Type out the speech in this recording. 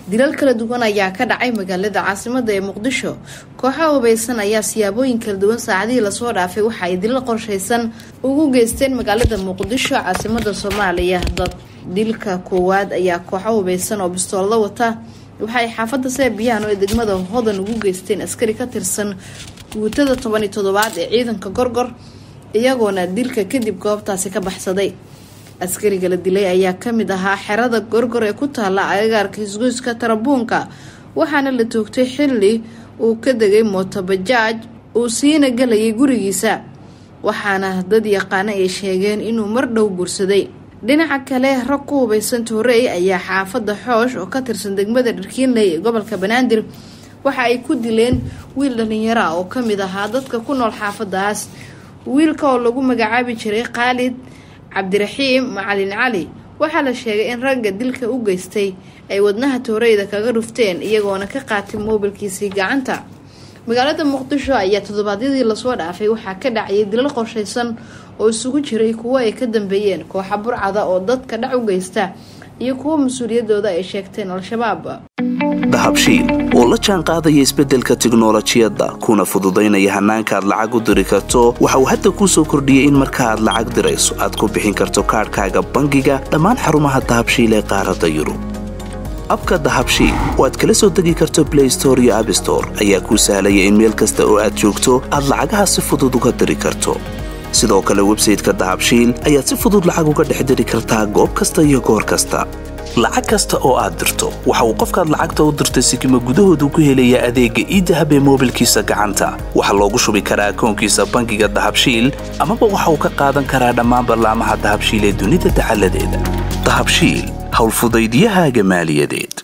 dilal kala duwan ayaa ka dhacay magaalada caasimada ee muqdisho kooxaha hubaysan ayaa siyaabooyin kala duwan saacadihii lasoo dhaafay waxa ay dilal qorshaysan ugu geysteen magaalada muqdisho caasimada soomaaliya dad dilka koowaad ayaa kooxo hubaysan oo bistoolada wata waxaay xaafada seebiyaano ee degmada hodan ugu geysteen askari ka tirsan guutada toban iyo toddobaad ee ciidanka gorgor iyagoona dilka kadib goobtaasi ka baxsaday askariga la dilay ayaa kamid ahaa xerada gorgor ee ku taala agagaarka hisgoyska tarabuunka waxaana la toogtay xilli uu ka degay mootobajaaj uu siina galayay gurigiisa waxaana dad yaqaana ay sheegeen inuu mar dhow guursaday dhinaca kale rag ku hubaysan toorey ayaa xaafada xoosh oo ka tirsan degmada dharkiinley ee gobolka banaadir waxa ay ku dileen wiil dhalinyaro ah oo kamid ahaa dadka ku nool xaafadaas wiilka oo lagu magacaabi jiray khaalid cabdiraxiim macalin cali waxaa la sheegay in ragga dilka u geystay ay wadnaha tooreyda kaga dhufteen iyagoona ka qaatay moobilkiisii gacanta magaalada muqdisho ayaa toddobaadyadii lasoo dhaafay waxaa ka dhacayay dilal qorshaysan oo isugu jiray kuwo ay ka dambeeyeen kooxa burcada oo dadka dhac u geysta iyo kuwo mas-uuliyadooda ay sheegteen al-shabaab dahabshiil oo la jaan qaadaya isbeddelka tiknolojiyadda kuna fududaynaya hannaanka aad lacag u diri karto waxa uu hadda kuu soo kordhiyey in marka aad lacag dirayso aad ku bixin karto kaadhkaaga bangiga dhammaan xarumaha dahabshiil ee qaaradda yurub abka dahabshiil oo aad kala soo degi karto blay store iyo abstore ayaa kuu sahlaya in meel kasta oo aad joogto aad lacagaha si fudud uga diri karto sidoo kale websayteka dahabshiil ayaad si fudud lacag uga dhex diri kartaa goob kasta iyo goor kasta lacag kasta oo aad dirto waxa uu qofkaad lacagta u dirtay sikima gudahoodu ku helayaa adeegga iidahab ee moobilkiisa gacanta waxaa loogu shubi karaa akoonkiisa bangiga dahabshiil amaba waxa uu ka qaadan karaa dhammaan ballaamaha dahabshiil ee dunida dacaladeeda dahabshiil howlfudaydiyahaaga maaliyadeed